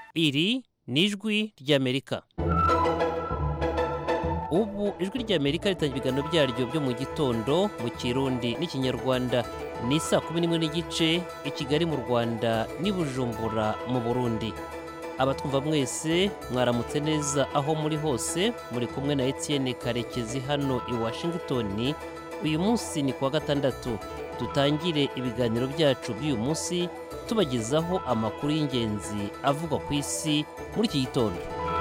iri ni ijwi ry'amerika ubu ijwi ry'amerika ritangira ibiganiro byaryo byo mu gitondo mu kirundi n'ikinyarwanda ni saa kumi n'imwe n'igice i kigali mu rwanda n'i bujumbura mu burundi abatwumva mwese mwaramutse neza aho muri hose muri kumwe na etienne karekezi hano i washington uyu munsi ni kuwa gatandatu dutangire ibiganiro byacu by'uyu munsi tubagezaho amakuru y'ingenzi avugwa ku isi muri iki gitondo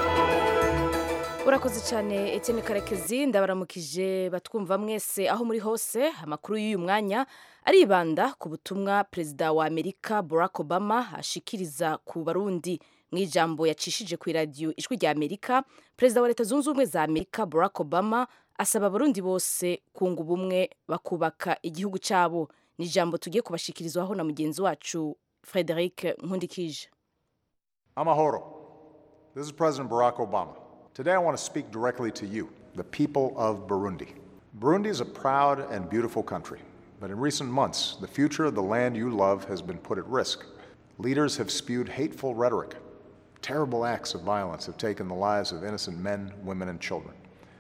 urakoze cyane Etienne karekezi ndabaramukije batwumva mwese aho muri hose amakuru y'uyu mwanya aribanda ku butumwa perezida wa amerika barack obama ashikiriza ku barundi mu ijambo yacishije ku iradiyo ijwi rya amerika perezida wa leta zunze ubumwe za amerika barack obama asaba abarundi bose kunga ubumwe bakubaka igihugu cyabo ni ijambo tugiye kubashikirizwaho na mugenzi wacu frederic nkundikije Amahoro. This is President Barack Obama. Today I want to speak directly to you, the people of Burundi. Burundi is a proud and beautiful country, but in recent months, the future of the land you love has been put at risk. Leaders have spewed hateful rhetoric. Terrible acts of violence have taken the lives of innocent men, women, and children.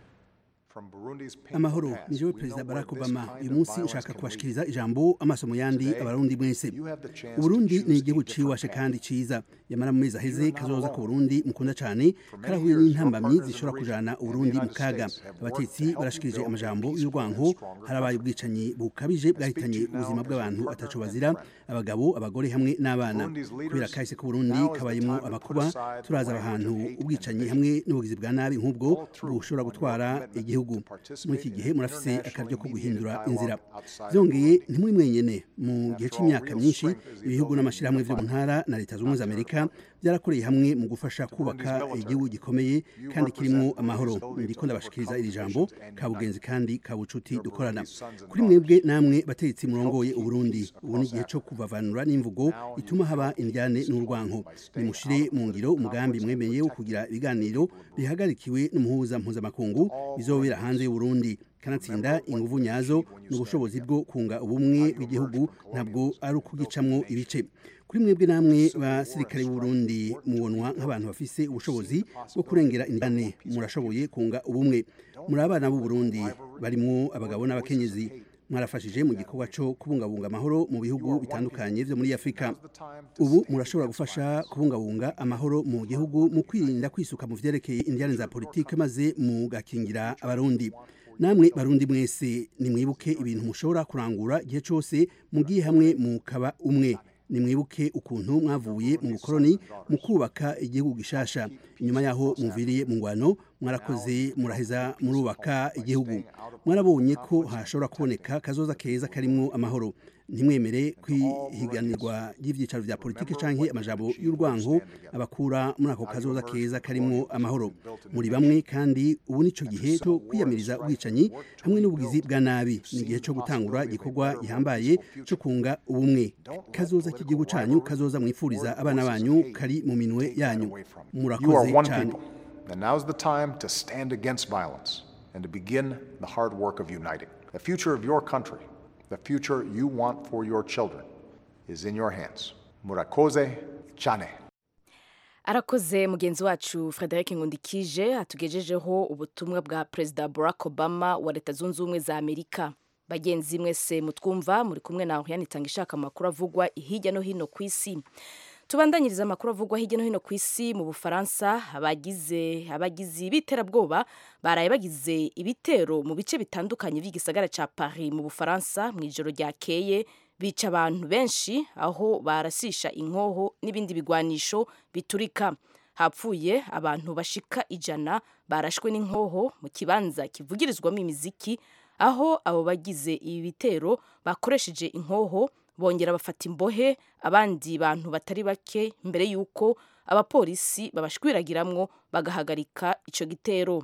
From Burundi's painful amahoro past, ni jewe we know perezida where barack this obama kind uyu of munsi violence nshaka can lead. kubashikiriza ijambo amaso mu yandi Today, abarundi mwese you have the chance to uburundi choose ni a igihugu different ciwashe path. kandi ciza yamara mu mezi aheze You are not kazoza ku alone. burundi mukunda cane karahuye years, your n'intambamyi partners in zishobora the kujana region uburundi and the mu kaga United States have worked to abatetsi help you barashikirije build a amajambo peaceful y'urwanko and stronger harabaye country. ubwicanyi bukabije bwahitanye to you now ubuzima as bw'abantu your ataco partner and bazira friend. abagabo abagore hamwe n'abana Burundi's leaders, kubera kahise ku burundi now is the kabayemo time to put amakuba aside the turaza language ahantu of hate and ubwicanyi division. hamwe n'ubugizi bwa nabi nk'ubwo Follow through bushobora on your gutwara commitment igihugu to participate muri iki in gihe an murafise internationally akaryo ko mediated guhindura dialogue inzira outside of byongeye Burundi. ntimuri mwenyene mu gihe After all, cy'imyaka real myinshi strength is the ibihugu ability to n'amashyirahamwe byo mu unify, ntara na leta zunze ubumwe za amerika byarakoreye hamwe mu gufasha kubaka military, igihugu gikomeye you kandi kirimo represent amahoro Burundi's ability ndiko to ndabashikiriza overcome iri jambo divisions and kabugenzi kandi kabucuti Your dukorana Burundi's sons and kuri daughters. mwebwe namwe bategetsi murongoye keep uburundi peace ubu ni igihe across cyo Africa. kuvavanura n'imvugo Now you ituma haba help indyane peace n'urwanko by staying nimushire out of mu ngiro political umugambi conflicts and mwemeye wo protecting kugira the ibiganiro people of Burundi. bihagarikiwe n'umuhuza mpuzamakungu bizobera hanze y'uburundi kanatsinda inguvu nyazo n'ubushobozi bwo kunga ubumwe bw'igihugu ntabwo ari ukugicamwo ibice kuri mwebwe namwe basirikare b'uburundi mubonwa nk'abantu bafise ubushobozi bwo kurengera indane murashoboye kunga ubumwe muri abana b'uburundi barimwo abagabo n'abakenyezi mwarafashije mu gikorwa cyo kubungabunga amahoro mu bihugu bitandukanye byo muri afurika ubu murashobora gufasha kubungabunga amahoro mu gihugu mu kwirinda kwisuka mu vyerekeye indiyane za politike maze mugakingira abarundi namwe barundi mwese nimwibuke ibintu mushobora kurangura igihe cyose mugiye hamwe mukaba umwe nimwibuke ukuntu mwavuye mu bukoroni mu kubaka igihugu gishasha inyuma yaho muviriye mu ngwano mwarakoze muraheza murubaka igihugu mwarabonye ko hashobora kuboneka kazoza keza karimwo amahoro ntimwemere kwihiganirwa ry'ibyicaro bya politiki canke amajambo y'urwango abakura muri ako kazoza keza karimwo amahoro muri bamwe kandi ubu nico gihe cyo kwiyamiriza ubwicanyi hamwe n'ubugizi bwa nabi ni igihe cyo gutangura igikorwa gihambaye cyo kunga ubumwe kazoza k'igihugu canyu kazoza mwifuriza abana banyu kari mu minwe yanyu You are murakoze one cyane people, and now's the time to stand against violence and to begin the hard work of uniting. The future of your country, the future you want for your children, is in your hands. Murakoze Chane. arakoze mugenzi wacu frederic nkundikije atugejejeho ubutumwa bwa perezida barack obama wa leta zunze ubumwe za amerika bagenzi mwese mutwumva muri kumwe na oriane itanga ishaka amakuru avugwa hirya no hino ku isi tubandanyiriza amakuru avugwa hirya no hino ku isi mu bufaransa abagize abagizi b'iterabwoba baraye bagize ibitero mu bice bitandukanye by'igisagara cya paris mu bufaransa mu ijoro ryakeye bica abantu benshi aho barasisha inkoho n'ibindi bigwanisho biturika hapfuye abantu bashika ijana barashwe n'inkoho mu kibanza kivugirizwamo imiziki aho abo bagize ibi bitero bakoresheje inkoho bongera bafata imbohe abandi bantu batari bake mbere y'uko abapolisi babashwiragiramwo bagahagarika icyo gitero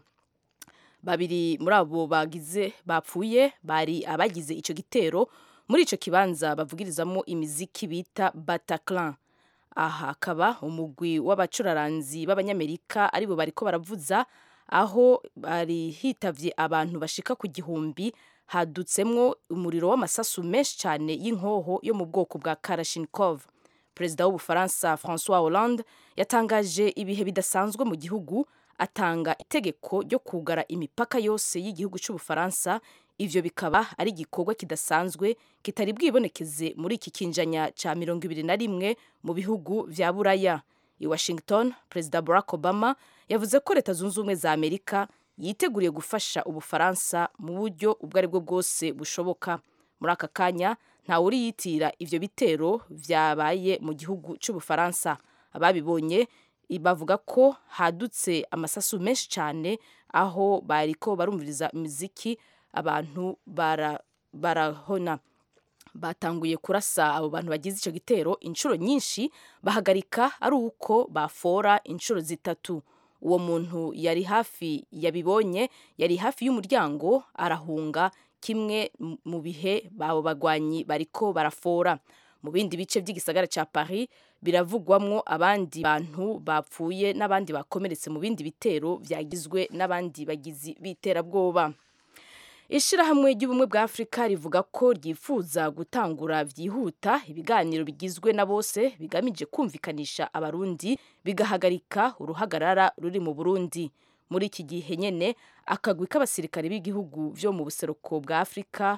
babiri muri abo bagize bapfuye bari abagize icyo gitero muri icyo kibanza bavugirizamo imiziki bita Bataclan aha hakaba umugwi w'abacuraranzi b'abanyamerika aribo bariko baravuza aho bari hitavye abantu bashika ku gihumbi hadutsemwo umuriro w'amasasu menshi cyane y'inkoho yo mu bwoko bwa Kalashnikov perezida w'ubufaransa francois hollande yatangaje ibihe bidasanzwe mu gihugu atanga itegeko ryo kugara imipaka yose y'igihugu cy'ubufaransa ivyo bikaba ari igikorwa kidasanzwe kitari bwibonekeze muri iki kinjanya ca mirongo ibiri na rimwe mu bihugu vya buraya i washington perezida barack obama yavuze ko leta zunze ubumwe za amerika yiteguriye gufasha ubufaransa mu buryo ubwo ari bwo bwose bushoboka muri aka kanya ntawe uri yitira ivyo bitero vyabaye mu gihugu c'ubufaransa ababibonye bavuga ko hadutse amasasu menshi cyane aho bariko barumviriza imiziki abantu bara, barahona batanguye kurasa abo bantu bagize icyo gitero inshuro nyinshi bahagarika ari uko bafora inshuro zitatu uwo muntu yari hafi yabibonye yari hafi y'umuryango arahunga kimwe mu bihe abo bagwanyi bariko barafora mu bindi bice by'igisagara cya paris biravugwamwo abandi bantu bapfuye n'abandi bakomeretse mu bindi bitero byagizwe n'abandi bagizi b'iterabwoba ishyirahamwe ry'ubumwe bwa afurika rivuga ko ryifuza gutangura byihuta ibiganiro bigizwe na bose bigamije kumvikanisha abarundi bigahagarika uruhagarara ruri mu burundi muri iki gihe nyine akagwi k'abasirikare b'igihugu byo mu buseruko bwa afurika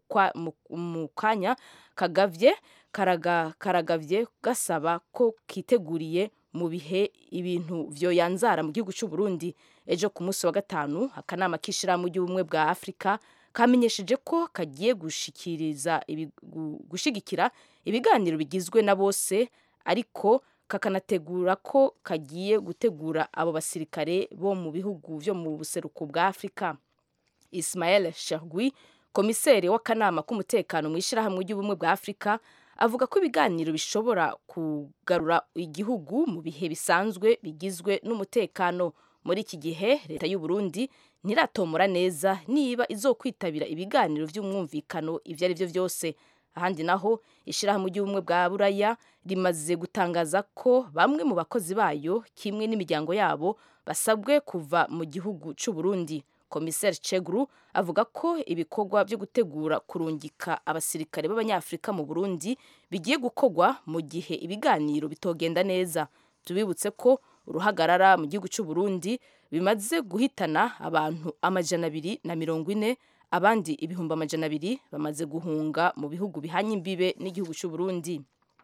mu kanya kagavye karagavye gasaba ko kiteguriye mu bihe ibintu vyoyanzara mu gihugu cy'u Burundi ejo ku munsi wa gatanu akanama k'ishirahamwe ry'ubumwe bwa Afurika kamenyesheje ko kagiye gushikiriza gushigikira ibiganiro bigizwe na bose ariko kakanategura ko kagiye gutegura abo basirikare bo mu bihugu vyo mu buseruko bwa Afurika Ismael Chergui komiseri w'akanama k'umutekano mu ishyirahamwe ry'ubumwe bwa Afurika avuga ko ibiganiro bishobora kugarura igihugu mu bihe bisanzwe bigizwe n'umutekano muri iki gihe leta y'u Burundi ntiratomora neza niba izokwitabira ibiganiro by'umwumvikano ibyo ari byo byose ahandi naho ishyirahamwe ry'ubumwe bwa buraya rimaze gutangaza ko bamwe mu bakozi bayo kimwe n'imiryango yabo basabwe kuva mu gihugu cy'u Burundi komiseri Chegru avuga ko ibikorwa byo gutegura kurungika abasirikare b'abanyafurika mu Burundi bigiye gukorwa mu gihe ibiganiro bitogenda neza tubibutse ko uruhagarara mu gihugu cy'u Burundi bimaze guhitana abantu amajana abiri na mirongo ine abandi ibihumbi amajana abiri bamaze guhunga mu bihugu bihanye imbibe n'igihugu cy'u Burundi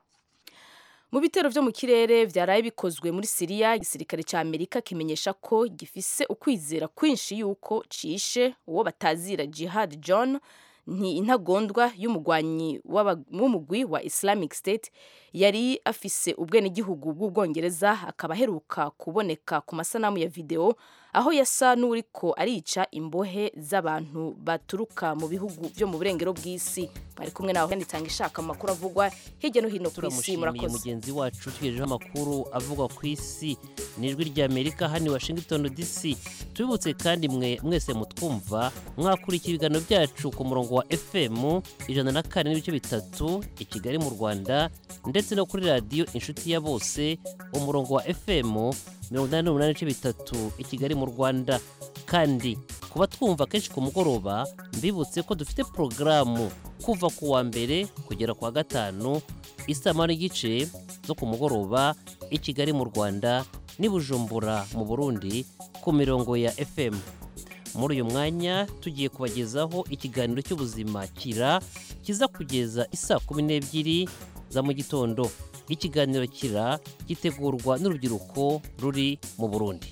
mu bitero byo mu kirere byaraye bikozwe muri Siriya igisirikare cya Amerika kimenyesha ko gifise ukwizera kwinshi yuko cishe uwo batazira Jihad John ni intagondwa y'umugwanyi w'umugwi wa Islamic State yari afise ubwenegihugu bw'ubwongereza akaba aheruka kuboneka ku masanamu ya video aho yasa n'uriko arica imbohe z'abantu baturuka mu bihugu byo mu burengero bw'isi bari kumwe nawe kandi tanga ishaka mu makuru avugwa hirya no hino ku isi turamushimiye murakoze mugenzi wacu tugejejeho amakuru avugwa ku isi n'ijwi ry'amerika hano i washington dc tubibutse kandi mwe mwese mutwumva mwakurikira ibiganiro byacu ku murongo wa fm ijana na kane n'ibice bitatu i kigali mu rwanda ndetse no kuri radiyo inshuti ya bose umurongo wa fm mirongo inani n'umunani n'ibice bitatu i kigali mu rwanda kandi kuba twumva kenshi ku mugoroba mbibutse ko dufite porogaramu kuva ku wa mbere kugera ku wa gatanu isaha n'igice zo ku mugoroba i kigali mu rwanda n'i bujumbura mu burundi ku mirongo ya fm muri uyu mwanya tugiye kubagezaho ikiganiro cy'ubuzima kira kiza kugeza isaa kumi n'ebyiri za mu gitondo ikiganiro kira gitegurwa n'urubyiruko ruri mu burundi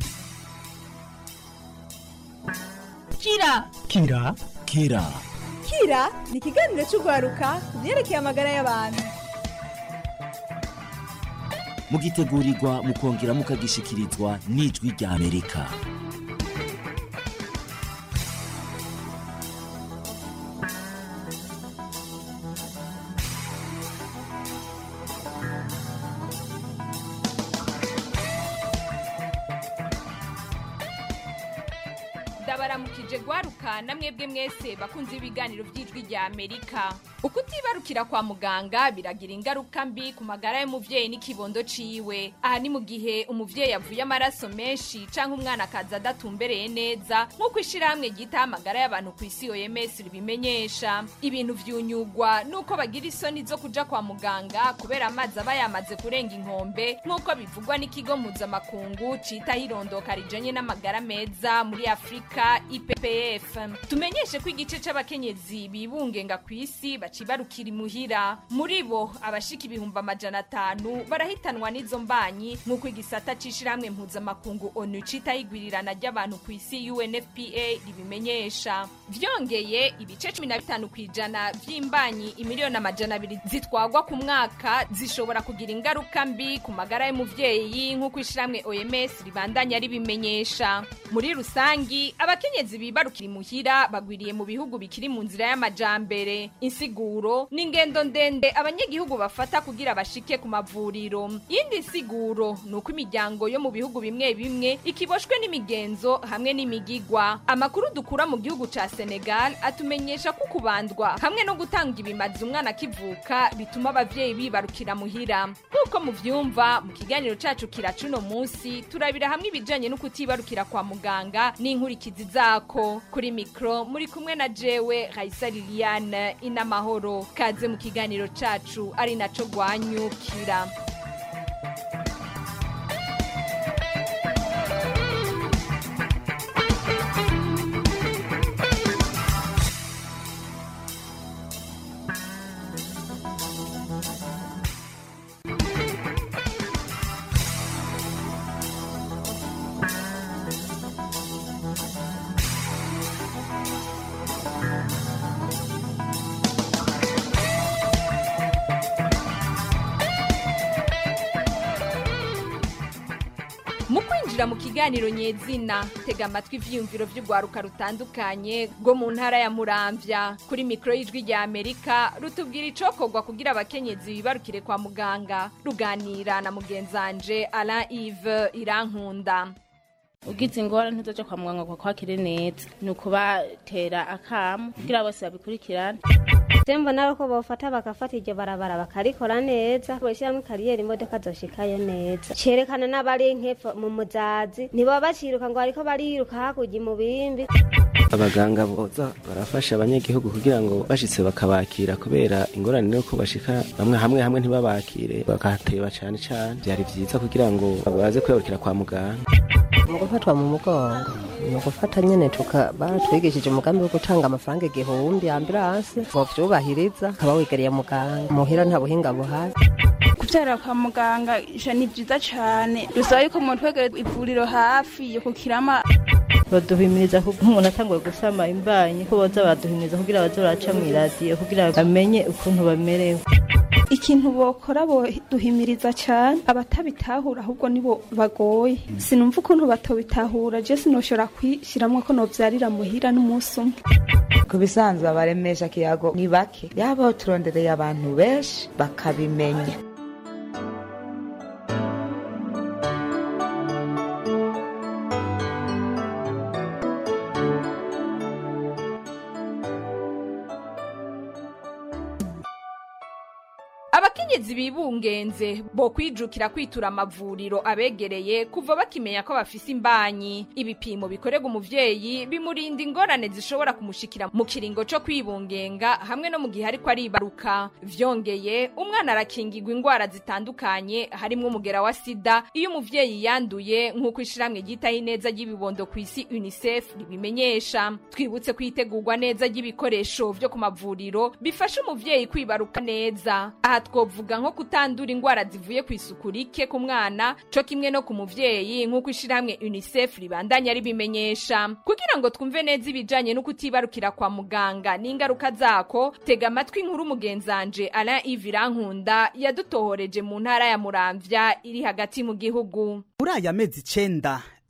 kira kira kira kira ni ikiganiro cy'urwaruka ku byerekeye amagara y'abantu mugitegurirwa mukongera mukagishikirizwa n'ijwi rya amerika ndabaramukije ndabaramukije gwaruka na mwebwe mwese bakunze ibiganiro by'ijwi rya amerika ukutibarukira kwa muganga biragira ingaruka mbi ku magara y'umuvyeyi n'ikibondo ciwe aha ni mu gihe umuvyeyi avuye amaraso menshi canke umwana akaza adatumbereye neza nk'uko ishirahamwe ryitaho amagara y'abantu ku isi oms ribimenyesha ibintu vyunyugwa nuko bagira isoni zo kuja kwa muganga kubera amazi aba yamaze kurenga inkombe nk'uko bivugwa n'ikigo mpuzamakungu citaho irondoka rijanye n'amagara meza muri afurika ippf tumenyeshe ko igice c'abakenyezi bibungenga ku isi bacibarukira imuhira muri bo abashika ibihumbi amajana atanu barahitanwa n'izo mbanyi nk'uko igisata c'ishirahamwe mpuzamakungu onu citaho igwirirana ry'abantu ku isi unfpa ribimenyesha vyongeye ibice cumi na bitanu kw'ijana vy'imbanyi imiliyoni amajana abiri zitwagwa ku mwaka zishobora kugira ingaruka mbi ku magara y'umuvyeyi nk'uko ishirahamwe oms ribandanya ribimenyesha muri rusangi abakenyezi bibarukira imuhira bagwiriye mu bihugu bikiri mu nzira y'amajambere insiguro ni ingendo ndende abanyagihugu bafata kugira bashike ku mavuriro yindi nsiguro ni uko imiryango yo mu bihugu bimwe bimwe ikiboshwe n'imigenzo hamwe n'imigigwa amakuru dukura mu gihugu ca senegal atumenyesha ko kubandwa hamwe no gutanga ibimazi umwana akivuka bituma abavyeyi bibarukira muhira nk'uko muvyumva mu kiganiro cacu kiracuno munsi turabira hamwe ibijanye no kutibarukira kwa muganga n'inkurikizi zako kuri mikro muri kumwe na jewe Raisa Liliane inamahoro kaze mu kiganiro cacu ari naco gwanyukira mu kwinjira mu kiganiro nyezina tega amatwi ivyiyumviro vy'urwaruka rutandukanye rwo mu ntara ya muramvya kuri mikoro y'ijwi rya amerika rutubwira icokorwa kugira abakenyezi bibarukire kwa muganga ruganira na mugenzanje alain ive irankunda ugize ingorane ntizoje kwa muganga ngo kwakire neza ni ukubatera akamu kugira bose babikurikirane tembo nawe ko bofata bagafata iryo barabara bakarikora neza boshyiramo kariyeri imodoka zoshikayo neza cerekana n'abari nkepfo mu muzazi ntibaba baciruka ngo bariko bariruka hakurya mu bimbi abaganga boza barafasha abanyagihugu kugira ngo bashitse bakabakira kubera ingorane nuko bashika bamwe hamwe hamwe ntibabakire bakahateba cane cane vyari vyiza kugira ngo baze kwibarukira kwa muganga mu gufatwa mu mugongo ni ugufata nyene tuka baratwigishije umugambi wo gutanga amafaranga igihumbi ambulanse bovyubahiriza ukaba wigariye muganga muhira nta buhinga buhari kubyara kwa muganga ija ni byiza cyane bisaba yuko umuntu wegere ivuriro hafi yo kukirama baduhimiriza kuko umuntu atanguye gusama imbanyi ko boza baduhimiriza kugira baze baraca mw'iradiyo kugira bamenye ukuntu bamerewe ikintu bokora boduhimiriza cyane abatabitahura ahubwo nibo bagoye sinumva ukuntu batobitahura je sinoshobora kwishiramwo ko novyarira muhira n'umunsi umwe ku bisanzwe abaremesha kiyago ni bake yaba turondereye abantu benshi bakabimenya abakenyezi bibungenze bo kwijukira kwitura amavuriro abegereye kuva bakimenya ko bafise imbanyi ibipimo bikorerwa umuvyeyi bimurinda ingorane zishobora kumushikira mu kiringo co kwibungenga hamwe no mu gihe ariko aribaruka vyongeye umwana arakingirwa ingwara zitandukanye harimwo umugera wa sida iyo umuvyeyi yanduye nk'uko ishiramwe ryitaho ineza ry'ibibondo ku isi unicef ribimenyesha twibutse kwitegurwa neza ry'ibikoresho vyo ku mavuriro bifasha umuvyeyi kwibaruka neza aha twovuga nko kutandura ingwara zivuye ku isuku rike ku mwana co kimwe no ku muvyeyi nk'uko ishirahamwe unicef ribandanya ribimenyesha kugira ngo twumve neza ibijanye no kutibarukira kwa muganga n'ingaruka zako tega amatwi inkuru mugenzanje alain ive irankunda yadutohoreje mu ntara ya muramvya iri hagati mu gihugu muri aya mezi icenda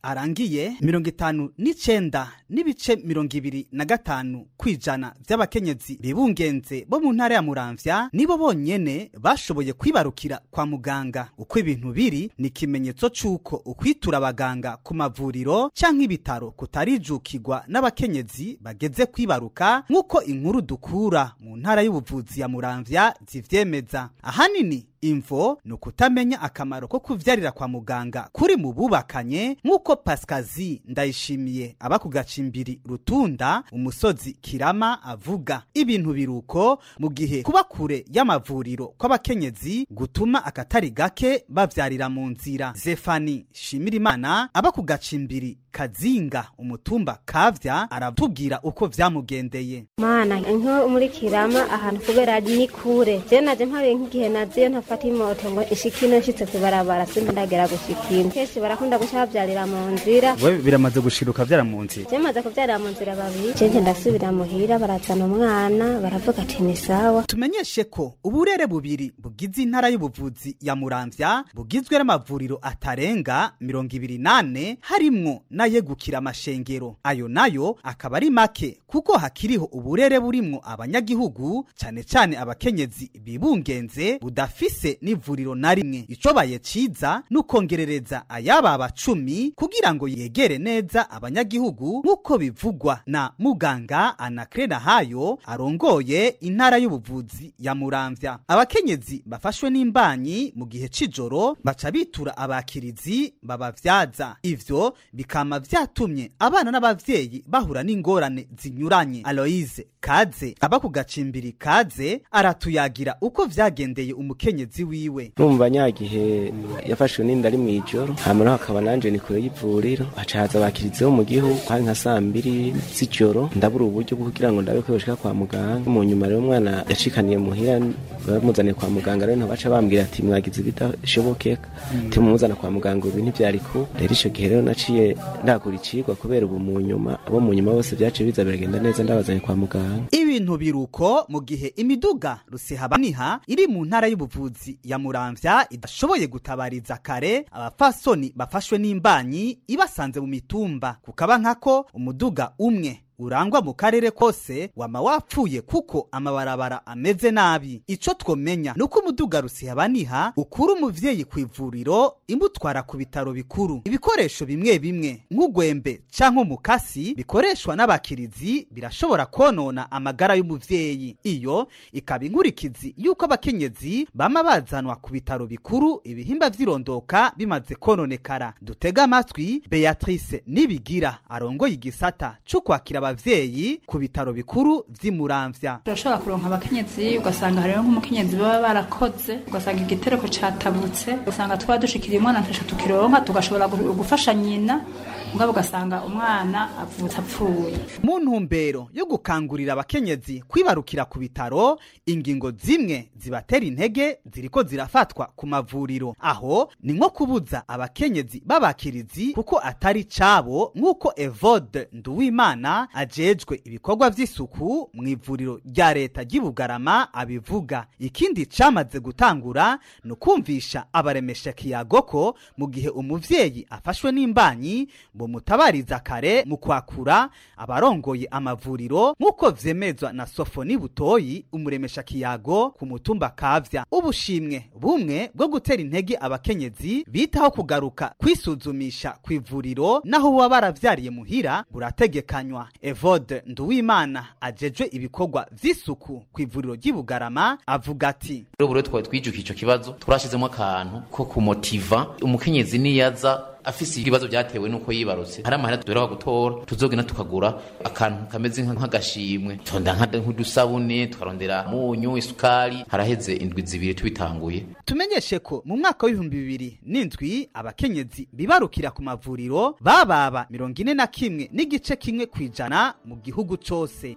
arangiye mirongo itanu n'icenda n'ibice mirongo ibiri na gatanu kw'ijana vy'abakenyezi bibungenze bo mu ntara ya muramvya nibo bonyene bashoboye kwibarukira kwa muganga uko ibintu biri ni ikimenyetso c'uko ukwitura abaganga ku mavuriro canke ibitaro kutarijukirwa n'abakenyezi bageze kwibaruka nk'uko inkuru dukura mu ntara y'ubuvuzi ya muramvya zivyemeza ahanini imvo ni ukutamenya akamaro ko kuvyarira kwa muganga kuri mu bubakanye nk'uko pasikazi ndayishimiye aba ku gacimbiri rutunda umusozi kirama avuga ibintu biruko mu gihe kuba kure y'amavuriro kw'abakenyezi gutuma akatari gake bavyarira mu nzira zefani shimirimana aba ku gacimbiri kazinga umutumba kavya aratubwira uko vyamugendeye mana nko muri kirama ahantu kubera ni kure je naje mparuye nk'igihe naziyo ntafata imoto ngo ishikino nshitse kwibarabara simba ndagera gushikina kenshi barakunda guca bavyarira mu nzira we biramaze gushiruka vyara mu nzira je maze kuvyarira mu nzira babiri je ndasubira muhira barazana umwana baravuga ati ni sawa tumenyeshe ko uburere bubiri bugize intara y'ubuvuzi ya muramvya bugizwe n'amavuriro atarenga mirongo ibiri nane harimwo n'ayegukira amashengero ayo nayo akaba ari make kuko hakiriho uburere burimwo abanyagihugu cane cane abakenyezi bibungenze budafise n'ivuriro na rimwe icobaye ciza n'ukongerereza ayababa cumi kugira ngo yegere neza abanyagihugu nk'uko bivugwa na muganga anakrena hayo arongoye intara y'ubuvuzi ya muramvya abakenyezi bafashwe n'imbanyi mu gihe c'ijoro baca bitura abakirizi babavyaza ivyo bikama vyatumye abana n'abavyeyi bahura n'ingorane zinyuranye aloise kaze aba ku gacimbiri kaze aratuyagira uko vyagendeye umukenyezi wiwe numva nyagihe yafashwe n'inda ari mw'ijoro hanyuma hakaba nanje ni kure y'ivuriro haca haza abakirizi bo mu gihugu hari nka saa mbiri z'ijoro ndabura uburyo bwo kugira ngo ndabe ko yoshika kwa muganga mu nyuma rero umwana yacikaniye muhira bamuzaniye kwa muganga rero ntabaca bambwira ati mwagize ibidashobokeka timumuzana kwa muganga ubu ntivyari ku rero ico gihe rero naciye ndagura icigwa kubera ubu mu nyuma abo mu nyuma bose vyaciye biza biragenda neza ndabazanye kwa muganga ibintu biruko mu gihe imiduga rusehabaniha iri mu ntara y'ubuvuzi ya muramvya idashoboye gutabariza kare abapfasoni bafashwe n'imbanyi ibasanze mu mitumba kukaba nkako umuduga umwe urangwa mu karere kose wama wapfuye kuko amabarabara ameze nabi ico twomenya nuko umuduga rusihabaniha ukura umuvyeyi ku ivuriro imutwara ku bitaro bikuru ibikoresho bimwe bimwe nk'ugwembe canke umukasi bikoreshwa n'abakirizi birashobora konona amagara y'umuvyeyi iyo ikaba inkurikizi yuko abakenyezi bama bazanwa ku bitaro bikuru ibihimba vy'irondoka bimaze kononekara dutega amatwi beatrice nibigira arongoye igisata co kwakira abavyeyi ku bitaro bikuru vy'imuramvya turashobora kuronka abakenyezi ugasanga hariho nk'umukenyezi baba barakoze ugasanga igitereko catabutse ugasanga twaba dushikiriye umwana ntasho tukironka tugashobora gu- gufasha nyina mugabo ugasanga umwana avutse apfuye mu ntumbero yo gukangurira abakenyezi kwibarukira ku bitaro ingingo zimwe zibatera intege ziriko zirafatwa ku mavuriro aho ni nko kubuza abakenyezi b'abakirizi kuko atari cabo nk'uko evode nduwimana ajejwe ibikorwa vy'isuku mu ivuriro rya leta ry'i bugarama abivuga ikindi camaze gutangura ni ukumvisha abaremesha kiyago ko mu gihe umuvyeyi afashwe n'imbanyi bomutabariza kare mu kwakura abarongoye amavuriro nk'uko vyemezwa na sofoni butoyi umuremesha kiyago ku mutumba kavya ubushimwe bumwe bwo gutera intege abakenyezi bitaho kugaruka kwisuzumisha ku ivuriro naho baba baravyariye muhira burategekanywa evode nduwimana ajejwe ibikorwa vy'isuku ku ivuriro ry'i bugarama avuga ati rero buri twari twijukiye icyo kibazo turashizemo akantu ko kumotiva umukenyezi niyaza afise ibibazo byatewe nuko yibarutse hari amahera duheruka gutora tuzogenda tukagura akantu kameze nka- nk'agashimwe tonda nka- nk'udusabune tukarondera munyu isukari haraheze indwi zibiri tubitanguye tumenyeshe ko mu mwaka w'ibihumbi bibiri n'indwi abakenyezi bibarukira ku mavuriro bababa mirongo ine na kimwe n'igice kimwe ku ijana mu gihugu cose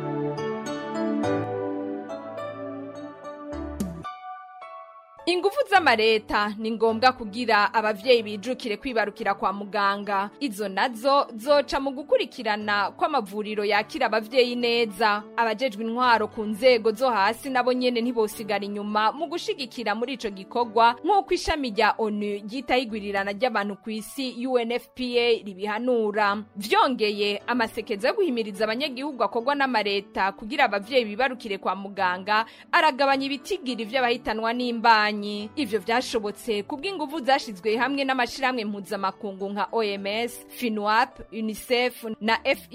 ingufu z'amareta ni ngombwa kugira abavyeyi bijukire kwibarukira kwa muganga izo nazo zoca mu gukurikirana kw'amavuriro yakira abavyeyi neza abajejwe intwaro ku nzego zo hasi nabo nyene ntibosigara inyuma mu gushigikira muri ico gikorwa nk'uko ishami rya onu ryitaho igwirirana ry'abantu ku isi unfpa ribihanura vyongeye amasekeza yo guhimiriza abanyagihugu akorwa n'amareta kugira abavyeyi bibarukire kwa muganga aragabanya ibitigiri vy'abahitanwa n'imbanyi ivyo vyashobotse kubw'inguvu zashizwe hamwe n'amashirahamwe mpuzamakungu nka oms finwap unicef na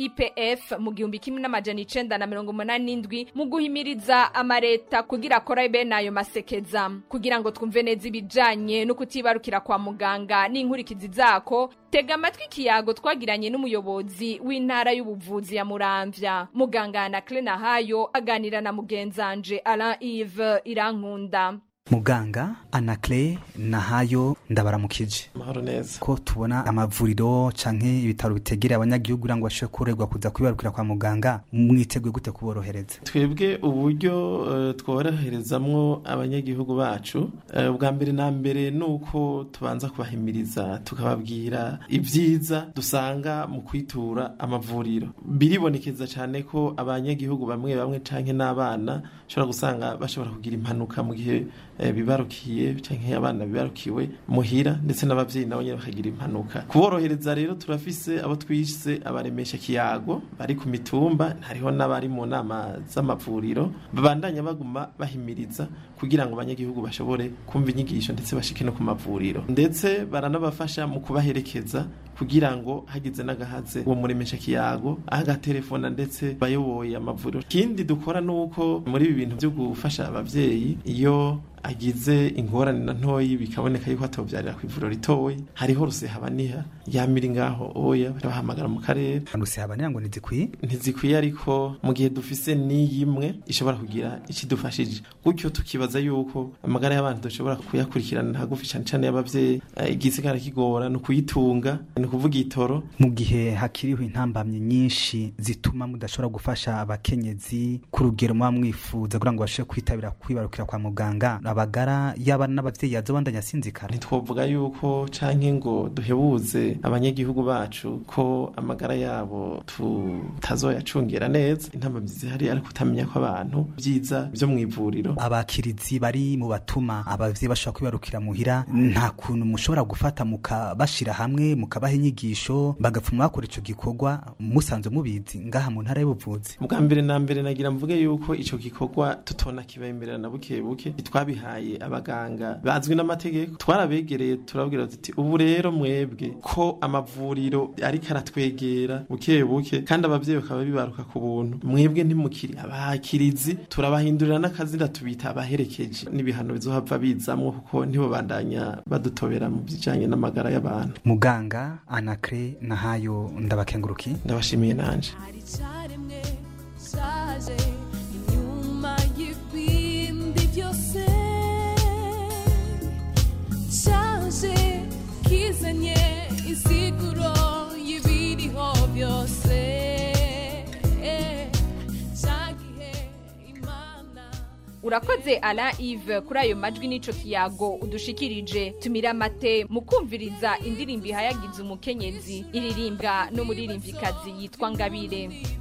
fipf mu gihumbi kimwe n'amajana icenda na mirongo umunani n'indwi mu guhimiriza amareta kugira akora bene ayo masekeza kugira ngo twumve neza ibijanye no kutibarukira kwa muganga n'inkurikizi zako tega amatwi ikiyago twagiranye n'umuyobozi w'intara y'ubuvuzi ya muramvya muganga anakle nahayo aganira na mugenzanje alain ive irankunda muganga anakle nahayo ndabaramukije mahoro neza ko tubona amavuriro canke ibitaro bitegereye abanyagihugu kugira ngo bashobore koroherwa kuza kwibarukira kwa muganga mwiteguye gute kuborohereza twebwe uburyo uh, tworoherezamwo abanyagihugu bacu uh, bwa mbere na mbere ni uko tubanza kubahimiriza tukababwira ibyiza dusanga mu kwitura amavuriro biribonekeza cyane ko abanyagihugu bamwe bamwe canke n'abana ushobora gusanga bashobora kugira impanuka mu gihe bibarukiye cyangwa abana bibarukiwe muhira ndetse n'ababyeyi nabo nyine bakagira impanuka kuborohereza rero turafise abo twise abaremesha kiyago bari ku mitumba hariho n'abari mu nama z'amavuriro babandanya baguma bahimiriza kugira ngo abanyagihugu bashobore kumva inyigisho ndetse bashike no ku mavuriro ndetse baranabafasha mu kubaherekeza kugira ngo hagize n'agahaze uwo muremesha kiyago agatelefona ndetse bayoboye amavuriro ikindi dukora ni uko muri ibi bintu byo gufasha ababyeyi iyo agize ingorane na ntoyi bikaboneka yuko atobyarira ku ivuriro ritoyi hariho rusehabaniha yamira ngaho oya bahamagara mu karere rusehabaniha ngo ntizikwiye ntizikwiye ariko mu gihe dufise n'iyimwe ishobora kugira ikidufashije gutyo tukibaza yuko amagara y'abantu dushobora kuyakurikirana hagufi cyane cyane y'ababyeyi igisigara kigora ni ukuyitunga ni ukuvuga itoro mu gihe hakiriho intambamye nyinshi zituma mudashobora gufasha abakenyezi ku rugero muba mwifuza kugira ngo bashobore kwitabira kwibarukira kwa muganga abagara yaba n'abavyeyi yazo bandanya sinzikara ntitwovuga yuko canke ngo duhebuze abanyagihugu bacu ko amagara yabo tutazoyacungera neza intambamyi zihari ariko utamenya ko abantu byiza byo mu ivuriro abakirizi bari mu batuma abavyeyi bashobora kwibarukira muhira nta kuntu mushobora gufata mukabashira hamwe mukabaha inyigisho bagapfuma bakora ico gikorwa musanzwe mubizi ngaha mu ntara y'ubuvuzi bwa mbere na mbere nagira mvuge yuko ico gikorwa tutona kibemerera na buke buke twabihaye abaganga bazwi n'amategeko twarabegereye turabwira tuti ubu rero mwebwe ko amavuriro ariko aratwegera buke buke kandi abavyeyi bakaba bibaruka ku buntu mwebwe ntimukiri abakirizi turabahindurira n'akazina tubita abaherekeje n'ibihano bizohava bizamwo kuko ntibobandanya badutobera mu bijanye n'amagara y'abantu muganga anakre nahayo ndabakenguruki ndabashimiye nanje kizanye isiguro y'ibiriho byose urakoze ala ive kuri ayo majwi n'ico kiyago udushikirije tumira amate mu kumviriza indirimbo ihayagiza umukenyezi iririmbwa n'umuririmvyikazi yitwa ngabire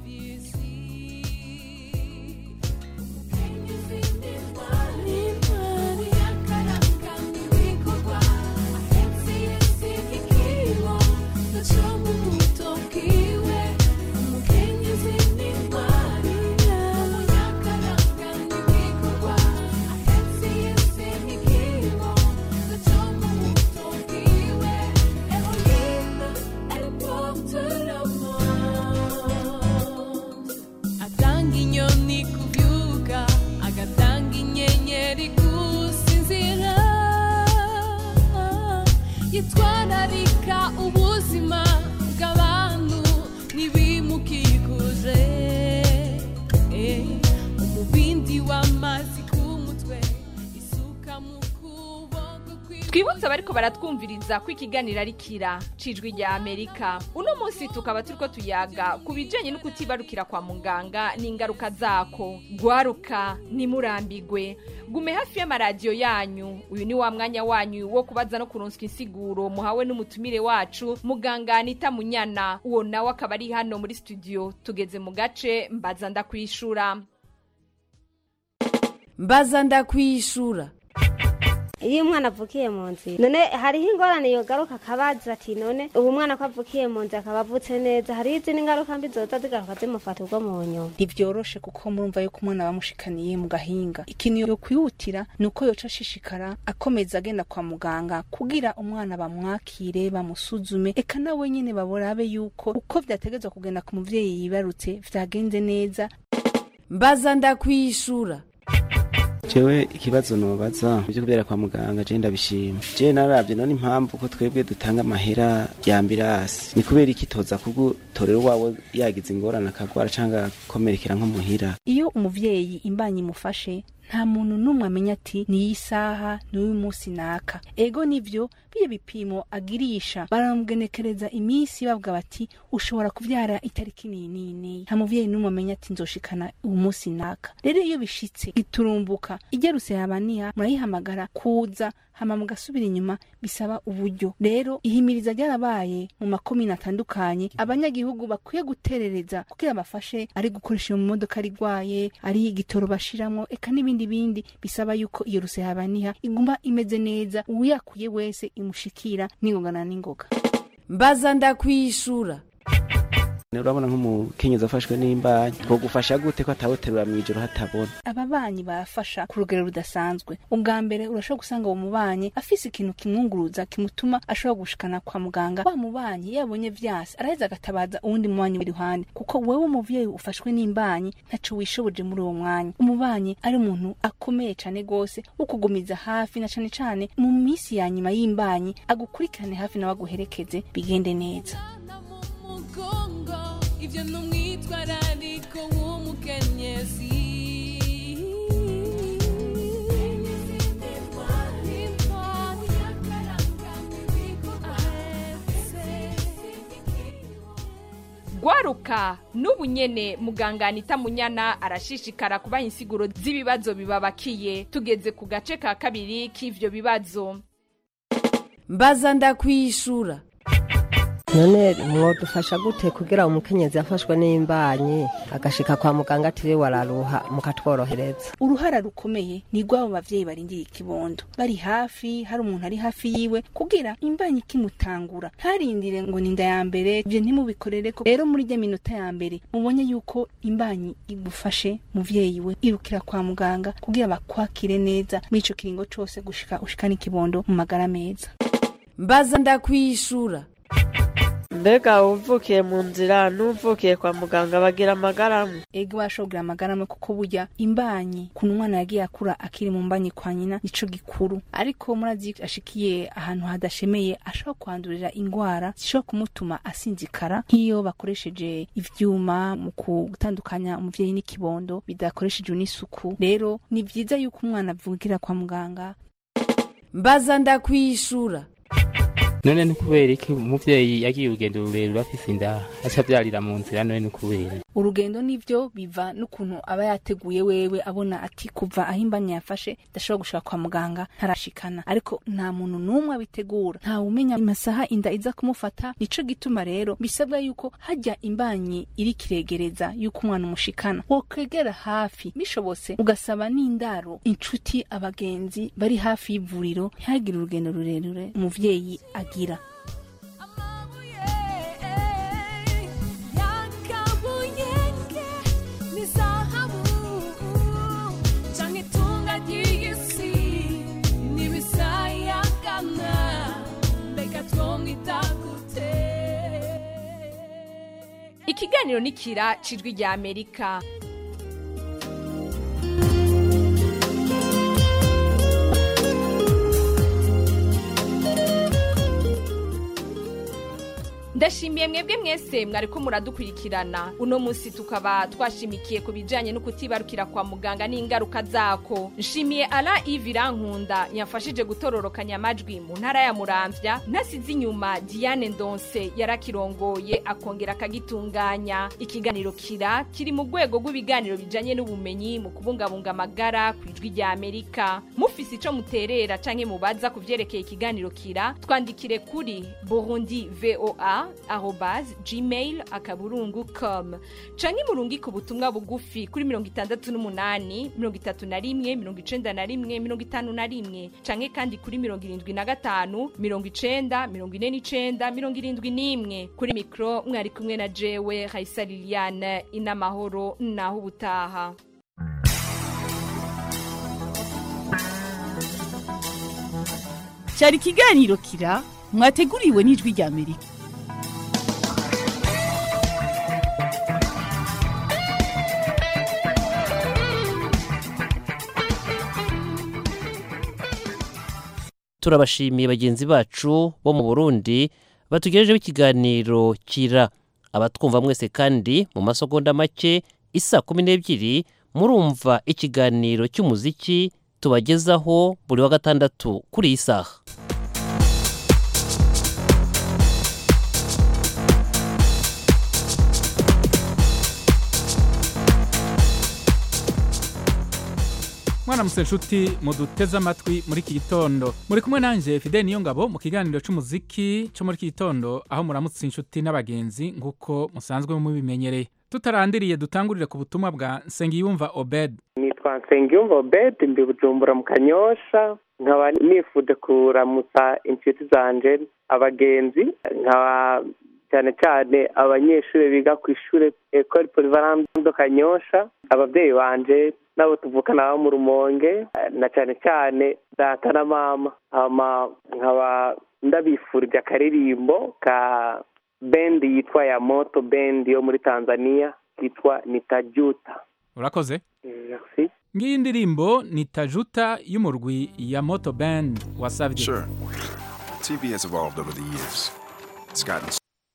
atanga inyoni kubyuka agatanga inyenyeri gusinzira yitwararika ubuzima bw'abantu n'ibimukikuje Eh, umubindi w'amazi ku mutwe isuka mu kuboko twibutse abariko baratwumviriza ko ikiganiro ari kira cijwi rya amerika uno munsi tukaba turiko tuyaga ku bijanye no kutibarukira kwa muganga n'ingaruka zako gwaruka nimurambigwe gume hafi y'amaradiyo yanyu uyu ni wa mwanya wanyu wo kubaza no kuronswa insiguro muhawe n'umutumire wacu muganga anita munyana uwo nawe akaba ari hano muri studio tugeze mu gace mbaza ndakwishura mbaza ndakwishura iyo umwana avukiye mu nzira none hariho ingorane yogaruka akabaza ati none ubu mwana ko avukiye mu nzira akaba avutse neza hariho izindi ngaruka mbi zoza zigaruka zimufata ubwo mu nyuma ntibyoroshe kuko murumva yuko umwana bamushikaniye mu gahinga ikintu yo kwihutira ni uko yoca ashishikara akomeza agenda kwa muganga kugira umwana bamwakire bamusuzume eka nawe nyine baborabe yuko uko vyategezwa kugenda ku muvyeyi yibarutse vyagenze neza mbaza ndakwishura jewe ikibazo nobaza byo kubera kwa muganga je ndabishima je naravye none impamvu ko twebwe dutanga amahera ya ambirasi ni kubera iki toza kugutorera wawe yagize ingorane akagwara canke akomerekera nko muhira iyo umuvyeyi imbanyi imufashe nta muntu n'umwe amenya ati niyi saha n'uyu munsi naka ego nivyo biyo bipimo agirisha baramugenekereza iminsi bavuga bati ushobora kuvyara itariki niyi niyi niyi nta muvyeyi n'umwe amenya ati nzoshikana uyu munsi naka rero iyo bishitse giturumbuka igerutse yabaniha murayihamagara kuza hama mugasubira inyuma bisaba uburyo rero ihimiriza ryarabaye mu makomine atandukanye abanyagihugu bakwiye guterereza kugira bafashe ari gukoresha iyo modoka rigwaye ari igitoro bashiramwo eka n'ibindi bindi bisaba yuko iyo rusehabaniha iguma imeze neza uyakuye wese imushikira n'ingogana n'ingoga mbaza ndakwishura urabona nk'umukenyezi afashwe n'imbanyi two gufasha gute ko atawuterura mw'ijoro hatabona ababanyi barafasha ku rugero rudasanzwe ubwa mbere urashobora gusanga uwo mubanyi afise ikintu kimwunguruza kimutuma ashobora gushikana kwa muganga wa mubanyi yabonye vyase araheza agatabaza uwundi mubanyi w'iruhande kuko wewe umuvyeyi ufashwe n'imbanyi ntaco wishoboje muri uwo mwanya umubanyi ari umuntu akomeye cane gose wo kugumiza hafi na cane cane mu misi ya nyuma y'imbanyi agukurikirane hafi nawe aguherekeze bigende neza mugongo ivyo ni umwitwarariko w'umukenyezi gwaruka n'ubu nyene muganga anita munyana arashishikara kubaha insiguro z'ibibazo bibabakiye tugeze ku gace ka kabiri k'ivyo bibazo mbaza ndakwishura none mwodufasha gute kugira umukenyezi yafashwe n'imbanyi agashika kwa muganga atiriwe araruha mukatworohereza uruhara rukomeye ni rw'abo bavyeyi barindiye ikibondo bari hafi hari umuntu ari hafi yiwe kugira imbanyi ikimutangura ntarindire ngo ni inda ya mbere ivyo ntimubikorere ko rero muri rya minota ya mbere mubonye yuko imbanyi igufashe muvyeyi we irukira kwa muganga kugira bakwakire neza muri ico kiringo cose gushika ushikana ikibondo mu magara meza mbaza ndakwishura mbega uvukiye mu nzira n'uvukiye kwa muganga bagira amagaramu ego bashobora amagaramu kuko burya imbanyi ku mwana yagiye akura akiri mu mbanyi kwa nyina nico gikuru ariko murazi ashikiye ahantu hadashemeye ashobora kwandurira ingwara zishobora kumutuma asinzikara nk'iyo bakoresheje ivyuma mu gutandukanya umuvyeyi n'ikibondo bidakoreshejwe n'isuku rero ni vyiza yuko umwana avugira kwa muganga mbaza ndakwishura none ni kubera iki umuvyeyi yagiye urugendo rurerure afise inda aca avyarira mu nzira none ni kubera urugendo nivyo biva n'ukuntu aba yateguye wewe abona ati kuva aho imbanyi yafashe ndashobora gushika kwa muganga ntarashikana ariko nta muntu n'umwe abitegura nta umenya amasaha inda iza kumufata nico gituma rero bisabwa yuko hajya imbanyi iri kiregereza yuko umwana umushikana wokwegera hafi bishobotse ugasaba n'indaro inshuti abagenzi bari hafi y'ivuriro ntihagire urugendo rurerure umuvyeyi agira yakabuyenge ni zahabu canke itunga ry'isi n'ibisayagana mbega twomwita gute ikiganiro ni kira cijwi rya amerika ndashimiye mwebwe mwese mwariko muradukurikirana uno munsi tukaba twashimikiye ku bijanye no kutibarukira kwa muganga n'ingaruka zako nshimiye ala ivirankunda yafashije gutororokanya amajwi mu ntara ya muramvya ntasize inyuma diane ndonse yarakirongoye akongera akagitunganya ikiganiro kira kiri mu rwego rw'ibiganiro bijanye n'ubumenyi mu kubungabunga amagara ku ijwi rya amerika mufise ico muterera canke mubaza ku vyerekeye ikiganiro kira twandikire kuri burundi voa arobase gmail akaburungu com canke murungike ubutumwa bugufi kuri mirongo itandatu n'umunani mirongo itatu na rimwe mirongo icenda na rimwe mirongo itanu na rimwe canke kandi kuri mirongo irindwi na gatanu mirongo icenda mirongo ine n'icenda mirongo irindwi n'imwe kuri mikro mwari kumwe na jewe raisa liliane inamahoro naho ubutaha cyari ikiganiro kira mwateguriwe n'ijwi rya amerika turabashimiye bagenzi bacu bo mu burundi batugejejeho ikiganiro kira abatwumva mwese kandi mu masegonda make isa kumi n'ebyiri murumva ikiganiro cy'umuziki tubagezaho buri wa gatandatu kuri iyi saha mwaramutse nshuti muduteze amatwi muri iki gitondo muri kumwe nanjye fide niyo ngabo mu kiganiro cy'umuziki cyo muri iki gitondo aho muramutse inshuti n'abagenzi nk'uko musanzwe mubimenyereye tutarandiriye dutangurire ku butumwa bwa nsengiyumva obed nitwa nsengiyumva obed mbi bujumbura mu kanyosha nkaba nifuje kuramutsa inshuti zanje abagenzi nkaba cyane cyane abanyeshuri biga ku ishuri ekori polivalando kanyosha ababyeyi banje nabo tuvukana bo mu rumonge na cyane cyane data na mama hama nkaba ndabifurije akaririmbo ka bendi yitwa ya moto bendi yo muri tanzania kitwa nitajuta urakoze merci ngiyi ndirimbo ni tajuta y'umurwi ya moto band wasabye Sure. TV has evolved over the years. It's gotten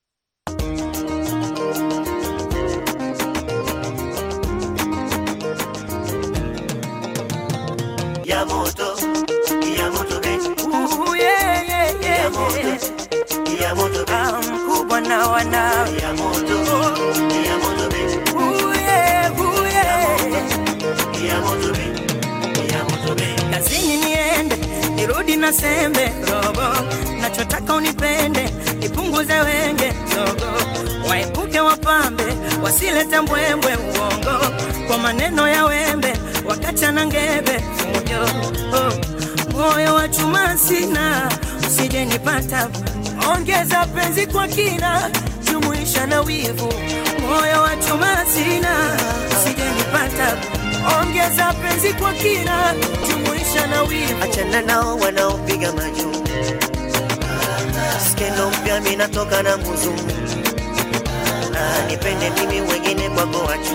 ya moto ya moto beti Ooh, yeah, yeah, yeah, ya moto yeah. ya moto beti Ah, mkubwa na wanawe ya moto ya moto beti Ooh, yeah, ooh, yeah. ya moto beti ya moto beti kazini niende nirudi na sembe robo nachotaka unipende nipunguze wenge zogo waepuke wapambe wasilete mbwembwe uongo kwa maneno ya wembe wakachana ngebe fujo oh. moyo wa chuma sina usije nipata ongeza penzi kwa kina jumuisha na wivu moyo wa chuma sina usije nipata ongeza penzi kwa kina jumuisha na wivu achana nao wanaopiga majuu skendo mpya minatoka na muzungu Ah, nipende mimi wengine kwako wachu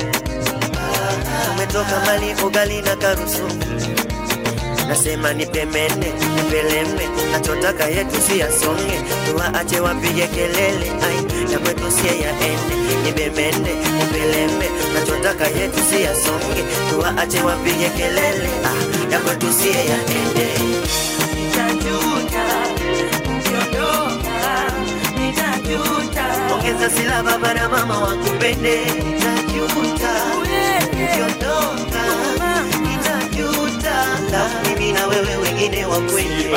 umetoka mali ugali na karusu nasema nipemene nipeleme nachotaka yetu si yasonge tuwaache wapige kelele ai ya kwetu sie yaende nipemene nipeleme nachotaka yetu si yasonge tuwaache wapige kelele ah, ya kwetu sie yaende nitajuta ukiondoka nitajuta ongeza sila baba na mama wakupende najuta ukiondoka nitajuta na mimi na wewe wengine wakwende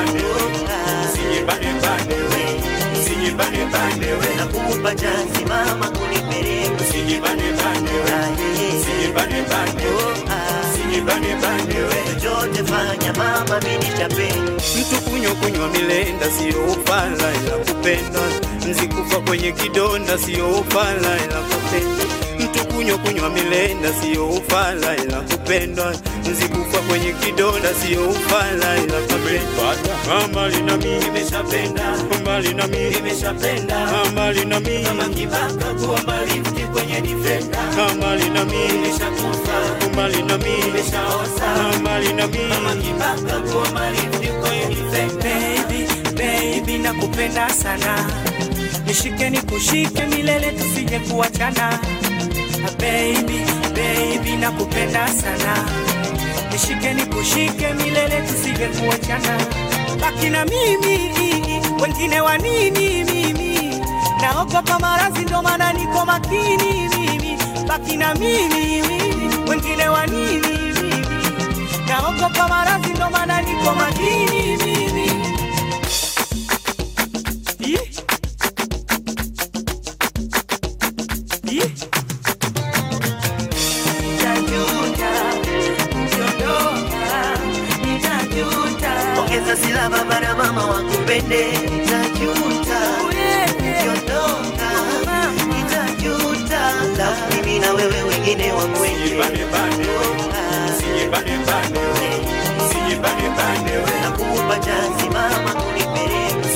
nakupa chansi mama kunipeleka chochote fanya mama minitapenda mtu kunywa kunywa milenda siyo ufala ila kupendwa nzikufa kwenye kidonda siyo ufala ila kupendwa mtu kunywa kunywa milenda siyo ufala ila kupendwa nzikufa kwenye kidonda siyo ufala ila kupendwa mbali na mimi nimeshapenda mbali na mimi nimeshapenda mbali na mimi kama kibaka kuwa mbali mti kwenye defender mbali na mimi nimeshakufa mbali na mimi nimeshaosa mbali na mimi kama kibaka kuwa mbali mti kwenye defender baby baby nakupenda sana nishike nikushike milele tusije kuachana baby baby nakupenda sana nishike nikushike milele tusije kuachana baki na mimi wengine wa nini mimi naogopa marazi ndo maana niko makini mimi baki na mimi wengine wa nini mimi naogopa marazi ndo maana niko makini mimi Ih. Ih. Nitajuta, ukiondoka, nitajuta. ongeza silaba bara mama wakupende nitajuta ukiondoka nitajuta lafu mimi na wewe wengine wakwende nakupa chansi mama kunipeleka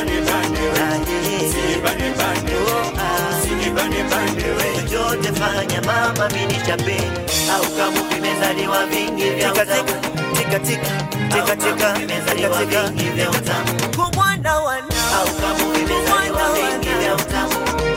chochote fanya mama minichape au kama vimezaliwa vingi vya utamu tika tika tika tika vimezaliwa vingi vya utamu kumwana wana au kama vimezaliwa vingi vya utamu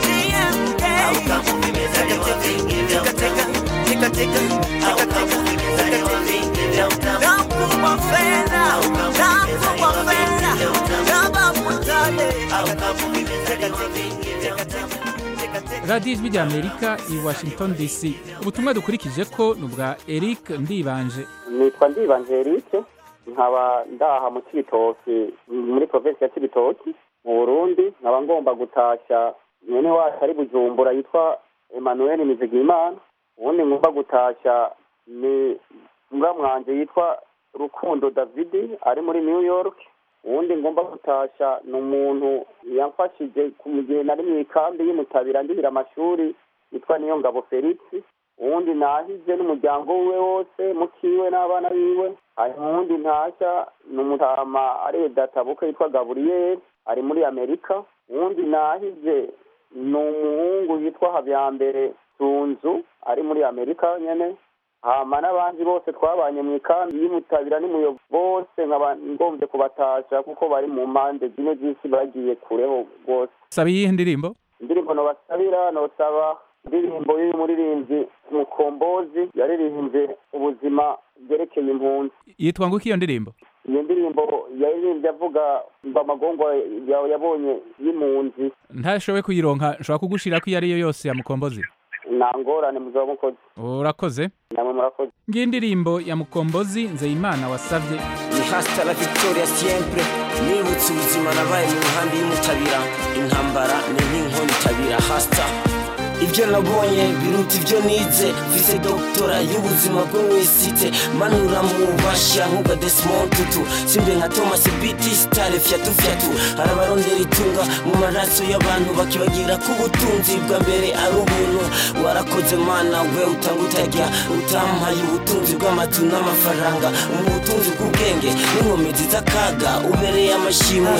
au kama vimezaliwa vingi vya utamu tika tika au kama vimezaliwa vingi vya utamu nakupa fedha nakupa fedha kama mutale au kama vimezaliwa vingi vya utamu radiyo ijwi rya amerika i washington dc ubutumwa dukurikije ko ni ubwa eric ndibanje nitwa ndibanje erike nkaba ndaha mu kibitoki muri provinsi ya kibitoki mu burundi nkaba ngomba gutashya mwene wacu ari bujumbura yitwa emmanuel mizigimana ubundi ngomba gutashya ni mbwa mwanje yitwa rukundo davidi ari muri new york uwundi ngomba gutashya ni umuntu yamfashije mu gihe nari mu ikambi y'umutabira ndihira amashuri yitwa niyo ngabo felix uwundi nahije n'umuryango we wose mukiwe n'abana biwe hanyuma uwundi ntashya ni umutama ari databuke yitwa gaburiyeri ari muri amerika uwundi nahije ni umuhungu yitwa habyambere sunzu ari muri amerika nyene hama n'abandi bose twabanye mu ikambi y'umutabira n'umuyobo bose nkaba ngombye kubatasha kuko bari mu mpande zimwe z'isi bagiye kureho rwose saba iyihe ndirimbo indirimbo nobasabira nosaba indirimbo y'uyu muririmbyi mukombozi yaririmbye ubuzima bwerekeye impunzi yitwa ngo iki iyo ndirimbo iyo ndirimbo yaririmbye avuga ngo amagongo ya- yabonye y'impunzi ntashoboye kuyironka nshobora kugushira ko iyo ari yo yose ya mukombozi nta ngorane muzaba mukozi urakoze namwe murakoze ngiyi ndirimbo ya mukombozi nzeyimana wasabye ni hasta la victoria siempre nibutse ubuzima nabaye mu nkambi y'umutabira intambara ni nk'inkoni itabira hasta ibyo nabonye biruta ibyo nize mfise doktora y'ubuzima bwo mu isite manura mu bashya nk'ubwa desimond tutu simbe nka thomas biti stare fyatu fyatu hari abarondera itunga mu maraso y'abantu bakibagira ko ubutunzi bwa mbere ari ubuntu warakoze mana we utanga utajya utampaye ubutunzi bw'amatu n'amafaranga mu butunzi bw'ubwenge n'inkomezi z'akaga ubereye amashimwe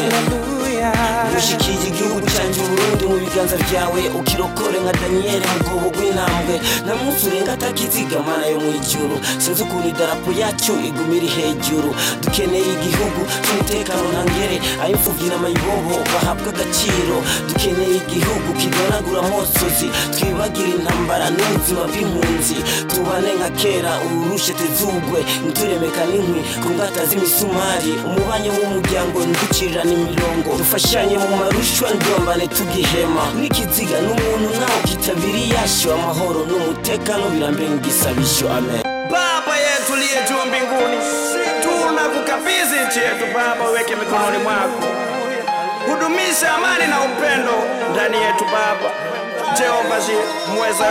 mushikiye igihugu cyanjye uburundi mu biganza byawe ukirokore nka daniyeli mu bwobo bw'intambwe nta munsi urenga atakiziga mana yo mu ijuru sinzi ukuntu idarapo yacyo iguma iri hejuru dukeneye igihugu cy'umutekano ntangere ay'imfubyi n'amayibobo bahabwa agaciro dukeneye igihugu kidonagura amosozi twibagire intambara n'ubuzima bw'impunzi tubane nka kera ururushe tezugwe nturemeka n'inkwi ku ngata z'imisumari umubanye w'umuryango nducirirana imirongo dufashanye mu marushwa ndombane tugihema n'ikiziga n'umuntu nawe kitabiri yasho amahoro n'umutekano birambere ngisabisho amen Baba yetu liye juu mbinguni, tunakukabidhi nchi yetu Baba, weke mikononi mwako, hudumisha amani na upendo ndani yetu Baba. Jehova ji mweza.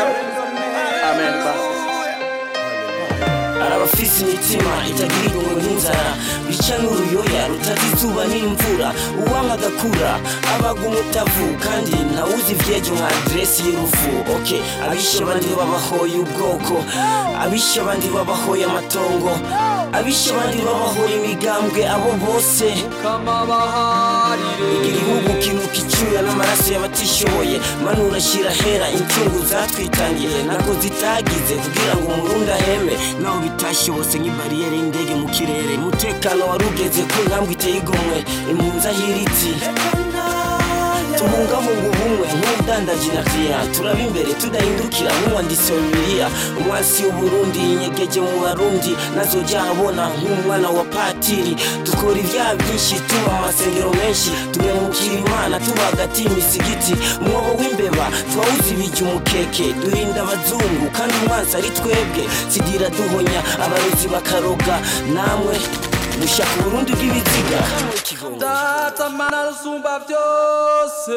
Amen Baba. hari abafise imitima itagira igomwe nk'inzara bica n'uruyoya rutazi izuba n'imvura uwanga agakura abaga umutavu kandi ntawuzi ivyejo nka aderesi y'urufu ok abishe abandi babahoye ubwoko abishe abandi babahoye amatongo abishe abandi babahoye imigambwe abo bose igihugu kinuka icyuya n'amaraso y'abatishoboye manura shyira hera incungu zatwitangiye nako zitagize kugira ngo umurundi aheme naho bitashobotse nk'ibariyeri y'indege mu kirere umutekano wari ugeze ku ntambwe iteye igomwe impunzi ahiritse tubungabunga ubumwe nk'ubudandaji na kriya turaba imbere tudahindukira nk'uwanditsi wa bibiliya umwasi w'uburundi inyegeje mu barundi nazojya abona nk'umwana wa patiri dukora ibyaha byinshi tuba mu masengero menshi tumemukira imana tuba hagati y'imisigiti umwobo w'imbeba twawuzibije umukeke duhinda abazungu kandi umwansi ari twebwe sigira duhonya abarozi bakaroga namwe mushaka uburundi bw'ibiziga data mana rusumba byose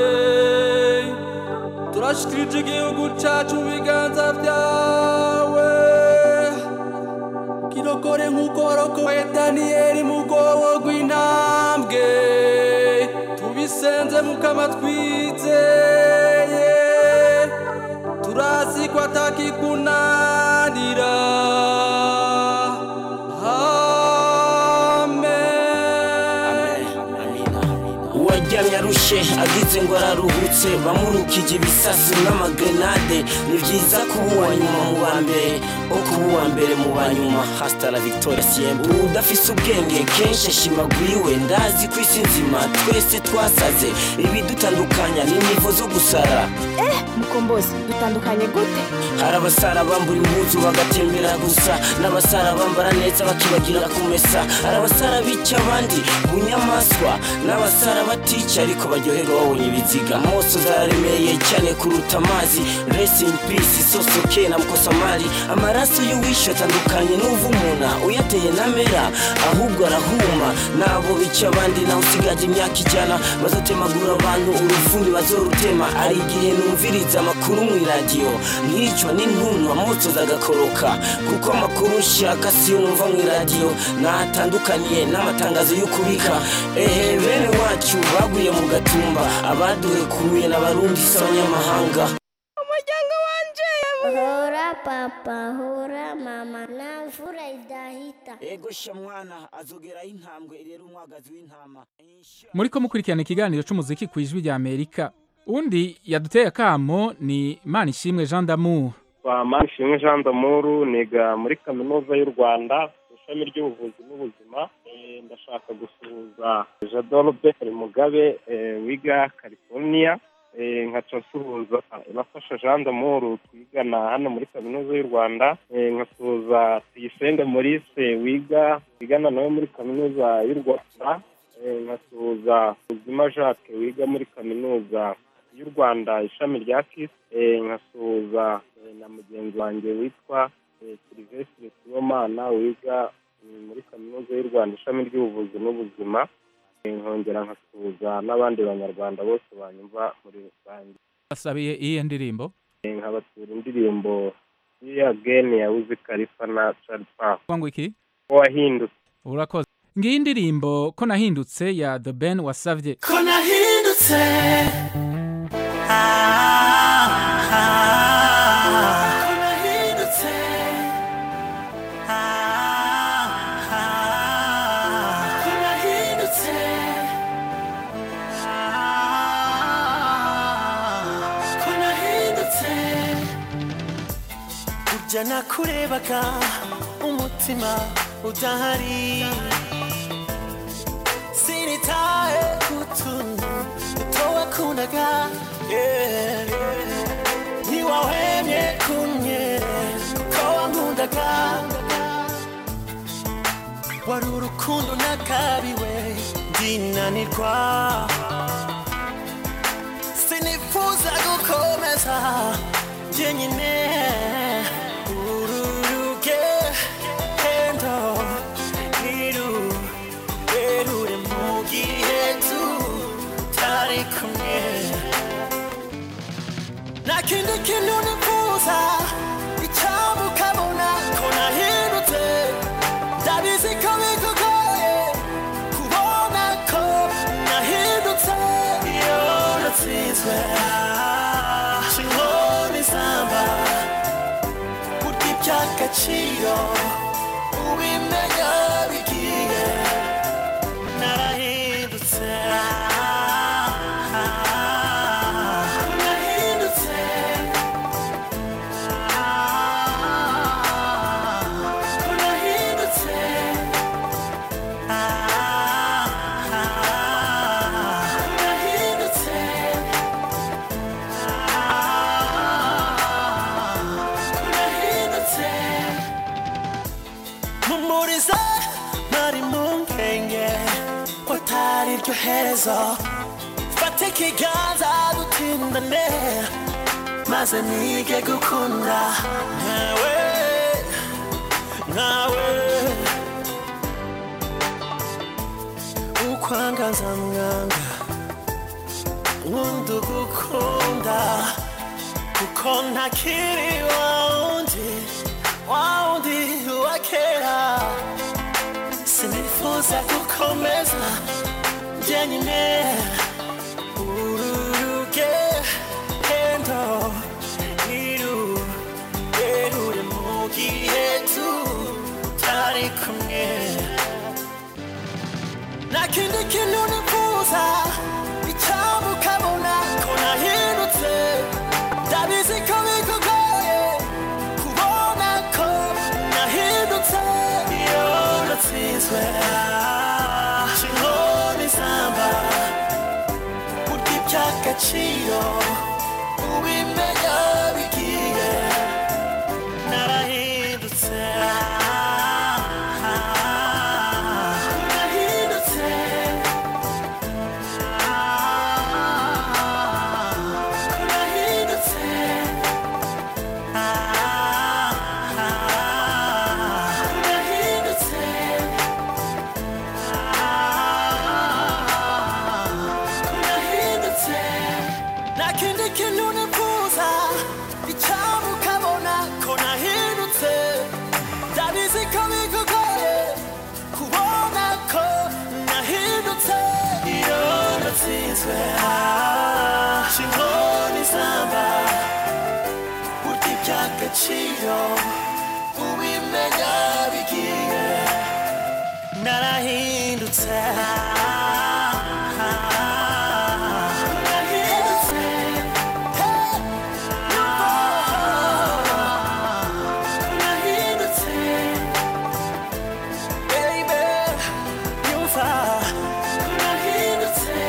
turashikirije igihugu cacu mu biganza vyawe kirokore nk'uko warokoye daniyeli mu rwobo rw'intambwe tubisenze mukama twizeye turazi ko atakikunanira uwaryamye arushe agize ngo araruhutse bamurukije ibisasu n'amagrenade ni byiza kuba uwa nyuma mu ba mbere o kuba uwa mbere mu ba nyuma hasita la victoria siembe udafise ubwenge kenshi ashimaguriwe ndazi ku isi nzima twese twasaze ibidutandukanya ni nivo zo gusara eh mukombozi dutandukanye gute hari abasara bambura impuzu bagatembera gusa n'abasara bambara neza bakibagira kumesa hari abasara bica abandi bunyamaswa n'abasara batica ariko baryoherwa babonye ibiziga mose zararemeye cyane kuruta amazi rest in peace sosoke na mukosamari amaraso y'uwishe atandukanye n'uvumuna uyateye namera ahubwo arahuma nabo bica abandi nawe usigaje imyaka ijana bazotemagura abantu urufundi bazorutema ari igihe numviriza amakuru mu iradiyo nkicwa n'intuntu amotso zagakoroka kuko amakuru nshaka siyo numva mu iradiyo natandukaniye n'amatangazo yo kubika ehe bene wacu baguye mu gatumba abaduhekuye n'abarundi si abanyamahanga umuryango wanje hora papa hora mama na mvura idahita ego sha mwana azogeraho intambwe rero umwagazi w'intama muriko mukurikirana ikiganiro c'umuziki ku ijwi rya amerika undi yaduteye akamo ni manishimwe jean d'amour kwa manishimwe jean d'amour niga muri kaminuza y'u rwanda ishami ry'ubuvuzi n'ubuzima Eh, ndashaka gusuhuza jadorobe mugabe eh, wiga california Eh, nkaca nsuhuza ibafasha jean d'amour twigana hano muri kaminuza y'u rwanda Eh, nkasuhuza tuyisenge maurice wiga wigana nawe muri kaminuza y'u rwanda Eh, nkasuhuza ubuzima jacques wiga muri kaminuza y'u rwanda ishami rya kisi Eh, nkasuhuza eh, na mugenzi wanjye witwa eh, silvestre sibomana wiga mm, muri kaminuza y'u rwanda ishami ry'ubuvuzi n'ubuzima Eh, nkongera nkasuhuza n'abandi banyarwanda bose banyumva muri rusange basabiye iyihe ndirimbo Eh, nkabatura indirimbo ya geni ya wizi kalifa na charles park ngo iki wahindutse urakoze ngiyi indirimbo ko nahindutse ya the ben wasavye ko nahindutse ko nahindutse ko nahindutse ko nahindutse burya nakurebaga umutima udahari sinitaye kutuntu duto wakundaga yeah, yeah. ntiwahwemye kumwe kuko wankundaga wari urukundo nakabiwe ndinanirwa sinifuza gukomeza jyenyine uru rugendo ntirurerure mu gihe tutari kumwe nta kindi kintu nifuza icyaba ukabona ko nahindutse ndabizi ko bikugoye kubona ko nahindutse iyo natsinzwe inkoni zamba burya iby'agaciro ubimenya bigiye narahindutse narahindutse ko nahindutse ko nahindutse iherezo fata ikiganza dutindane maze nige gukunda nkawe nkawe ukwangaza mwanga wundi ugukunda kuko ntakiri wawundi wawundi wa kera sinifuza gukomeza jyenyine uru rugendo ntirurerure mu gihe tutari kumwe nta kindi kintu nifuza icyaba ukabona ko nahindutse ndabizi ko bikugoye kubona ko nahindutse iyo natsinzwe inkoni zamba burya iby'agaciro ubimenya bigiye narahindutse narahindutse narahindutse narahindutse narahindutse nta kindi kintu nifuza icyaba ukabona ko nahindutse ndabizi ko bikugoye kubona ko nahindutse iyo natsinzwe inkoni zamba burya iby'agaciro ubimenya bigiye narahindutse narahindutse narahindutse baby yumva narahindutse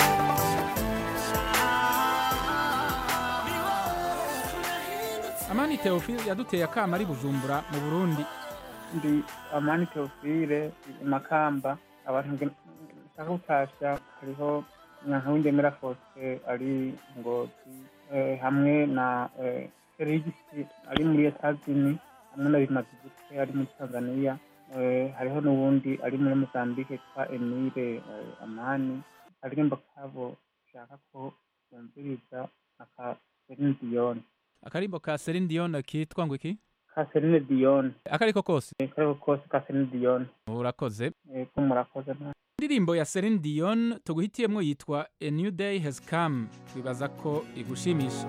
amani teofile yaduteye akama ari bujumbura mu burundi ndi amani teofile makamba abantu nge- nshaka gutasha hariho nyanka w'indemera fose ari ngozi eh, hamwe na eh, serigisi ari muri etazini hamwe na bimazigute ari muri tanzania eh, hariho n'uwundi ari muri mozambique yitwa emile eh, amani aririmbo kabo shaka ko bumviriza aka Celine Dion akarimbo ka Celine Dion kitwa ngo iki ka Celine Dion akariko kose akariko kose ka Celine Dion urakoze ko murakoze nta indirimbo ya Celine Dion tuguhitiyemwo yitwa A New Day Has Come twibaza ko igushimisha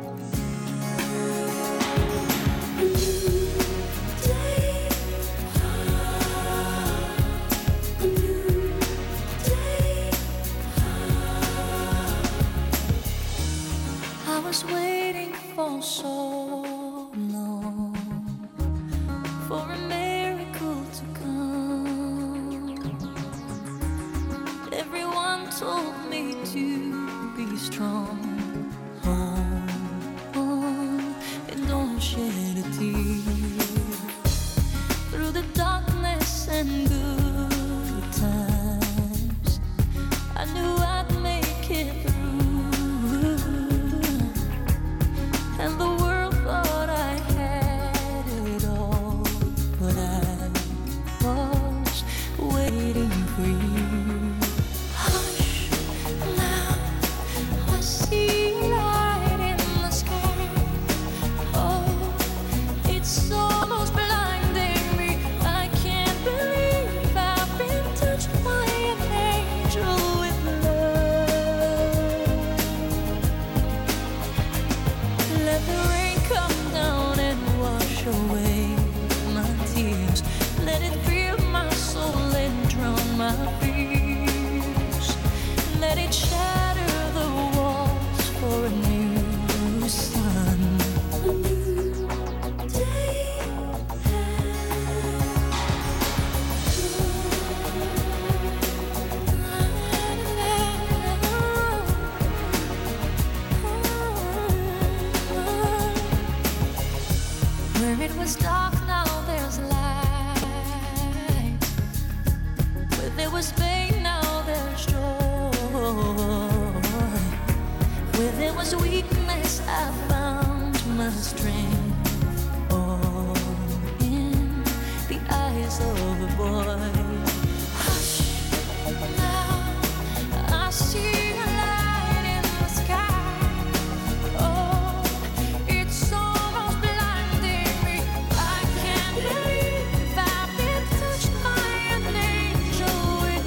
I was waiting for so long for a miracle to come. Everyone told me to be strong. Hold on and don't shed a tear. Through the darkness and good times, I knew I'd make it through. And the world thought I had it all, but I was waiting for you. Hush, now I see light in the sky. Oh, it's almost blinding me. I can't believe I've been touched by an angel with love. Let the rain come down and wash away my tears. Let it fill my soul and drown my fears. Let it shatter the walls for a new sun. A new day Where it was dark, now there's light. Where there was pain, now there's joy. his weakness, I found my strength. All in the eyes of a boy. Hush, now I see a light in the sky. Oh, it's almost blinding me. I can't believe I've been touched by an angel with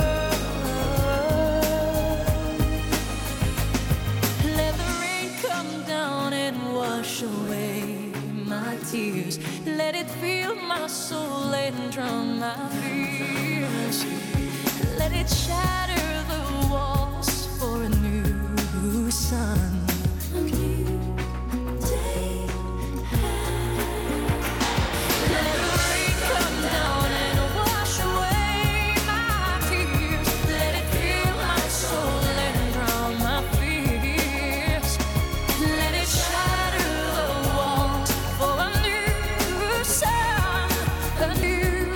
love. Let the rain come down and wash away my tears. Let it fill my soul and drown my fears. Let it shatter the walls for a new sun. A new day. Let the rain come down and wash away my tears. Let it fill my soul and drown my fears. Let it shatter the walls for a new sun, a new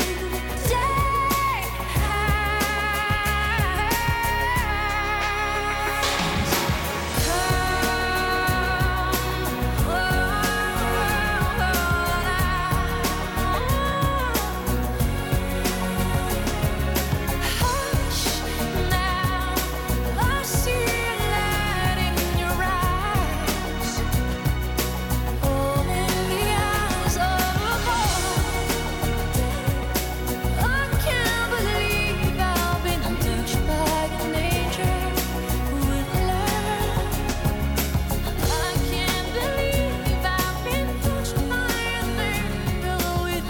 Hush now, I see a light in your eyes. All in the eyes of a boy. I can't believe I've been touched by an angel with love. I can't believe I've been touched by an angel with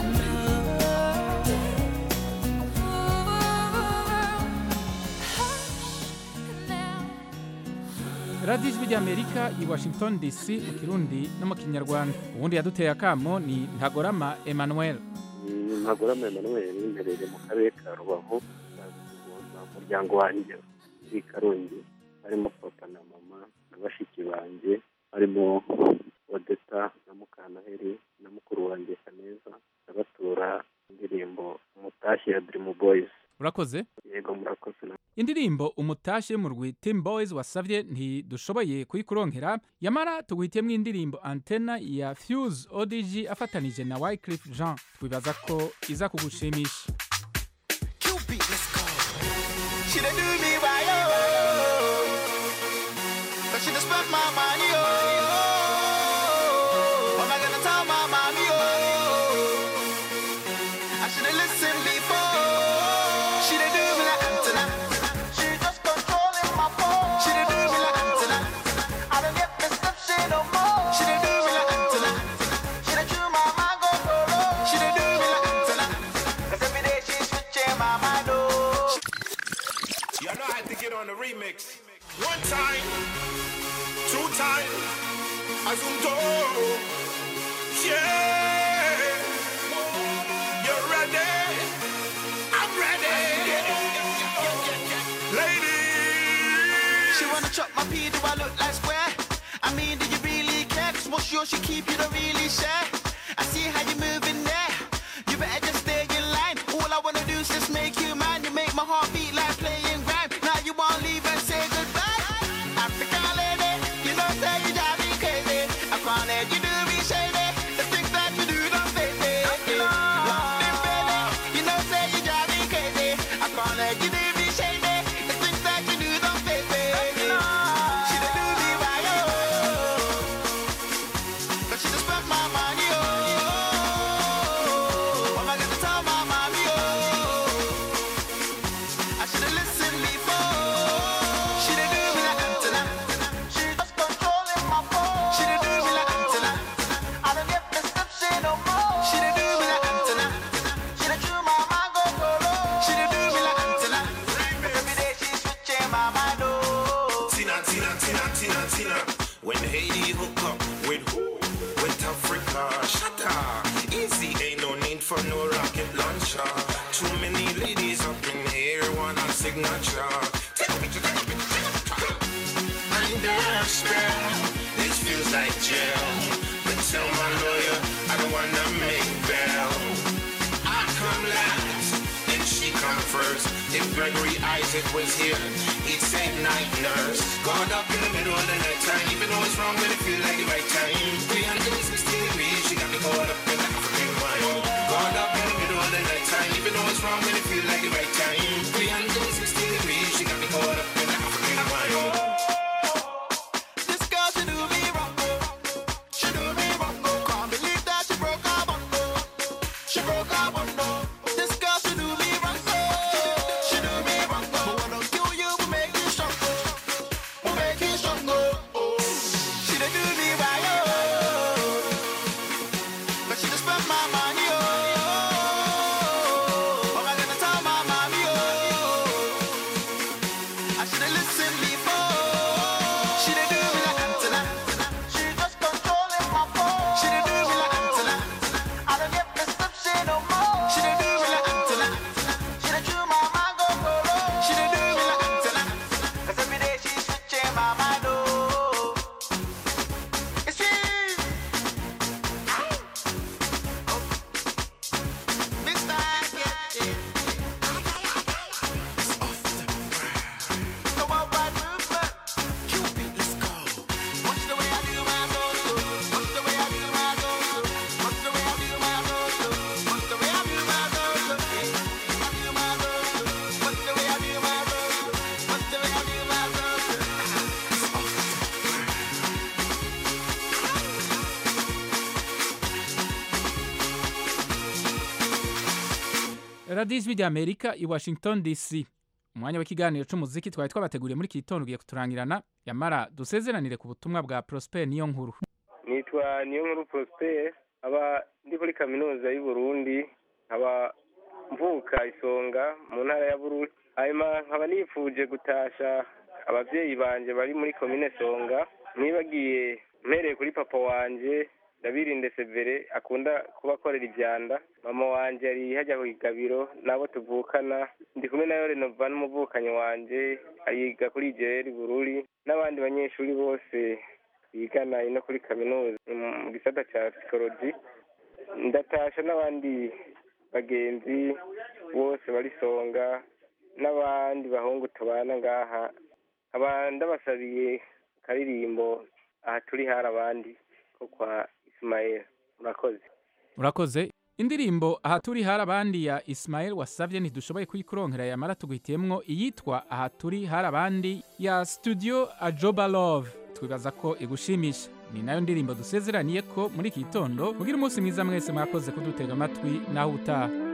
radiyo ijwi ry'amerika i washington dc mu kirundi no mu kinyarwanda ubundi yaduteye akamo ni ntagorama emmanuel ntagorama emmanuel mperereye mu karere ka rubavu mu muryango wanjye uri i karongi harimo papa na mama na bashiki banjye harimo odeta na mukanaheri na mukuru wanjye kaneza ndabatura indirimbo umutashyi ya dirimu boyizi urakoze yego murakoze na indirimbo umutashye mu rwi team boys wasabye ntidushoboye kuyikuronkera yamara tuguhitiyemo indirimbo antena ya fuse odg afatanije na wycliffe jean twibaza ko iza kugushimisha She done do me right, oh. But she done spent my money, oh. What am I gonna tell my mommy, oh? I should have listened before. She done do me like antenna. She just controlling my phone. She done do me like antenna. I don't get perception no more. She done do me like antenna. She done chew my mind go solo. She done do me like antenna. 'Cause every day she's switching my mind, oh. Y'all know I had to get on the remix. One time, two time, Azunto. Yeah. You're ready. I'm ready. Ladies. She wanna chop my pee, do I look like square? I mean, do you really care? Cause what's yours, she keep, you don't really share. I see how you moving there. You better just stay in line. All I wanna do is just make you mine. You make my heart beat like playing grime. Now you wanna leave and say goodbye. Africa lady, you know say you drive me crazy. I can't let you do me shady. The things that you do don't face me. London baby, you know say you drive me crazy. I can't let you do me shady. The things that you do don't face me. She done do me right, oh. But she just spent my money, oh. What am I gonna tell my mommy, oh? I should've listened before. She done do me like antenna. She just controlling my phone. She done do me like antenna. I don't get perception no more. She done do me like antenna. She done chew my mind go solo. She done do me like antenna. Every day she's switching my mind, oh. Tina, Tina, Tina, Tina, Tina. When Haiti hook up with who? With Africa, shut up. Easy, ain't no need for no rocket launcher. Too many ladies up in here, want a signature. Take a picture, take a picture, take a picture. Under spell, this feels like jail. But tell my lawyer, I don't wanna make bail. I come last, and she come first. If Gregory Isaac was here. He'd say night nurse. God up in the middle of the night time, even though it's wrong, but it feel like the right time. 360 degrees, she got me caught up in the African wine. God up in the middle of the night time, even though it's wrong, but it feel like the right time. 360 degrees, she got me caught up in the African wine. This girl, she do me wrong. She do me wrong. Can't believe that she broke her bond. She broke her bond. This girl, she do me wrong. She do me wrong. But what don't kill you will make you strong. Will make you strong. She dey do me right. Oh. But she just spend my money. Oh. But I gotta tell my mommy. Oh. I should've listened before. She dey do me like antenna. She just controlling my phone. She dey do me like antenna. I don't get prescription no more. She dey do me like antenna. She dey chew my mind go colo. She dey do me like antenna. 'Cause every day she switching my mind. Oh, it's she. Mr. Get It. The worldwide movement. Cupid, let's go. Watch the way I do my go-go. Watch the way I do my go-go. Watch the way I do my go-go. Watch the way I do my go-go. I do my go-go. Watch the way I do my go-go. Watch the way I do my go-go. radiyo ijwi ry'amerika i washington dc umwanya w'ikiganiro cy'umuziki twari twabateguriye muri iki gitondo ugiye kuturangirana yamara dusezeranire ku butumwa bwa prosper niyo nkuru nitwa niyo nkuru prosper aba ndi kuri kaminuza y'u Burundi nkaba mvuka isonga mu ntara ya bururi hanyuma nkaba nifuje gutasha ababyeyi banje bari muri komine songa nibagiye mpereye kuri papa wanje ndabirinde severe akunda kuba akorera ibyanda mama wanje ari hajya ku igabiro nabo tuvukana ndi kumwe nayo renova n'umuvukanyi wanje ayiga kuri igeri bururi n'abandi banyeshuri bose bigana ino kuri kaminuza mu gisata cya psikoloji ndatasha n'abandi bagenzi bose bari songa n'abandi bahungu tubana ngaha nkaba ndabasabiye akaririmbo aha turi hari abandi ko kwa isimayeli murakoze urakoze indirimbo aha turi hari abandi ya Ismael wasavye ntidushoboye kuyikuronkera yamara tuguhitiyemwo iyitwa aha turi hari abandi ya studio ajoba love twibaza ko igushimisha ni nayo ndirimbo dusezeraniye ko muri iki gitondo mugira umunsi mwiza mwese mwakoze kudutega amatwi naho utaha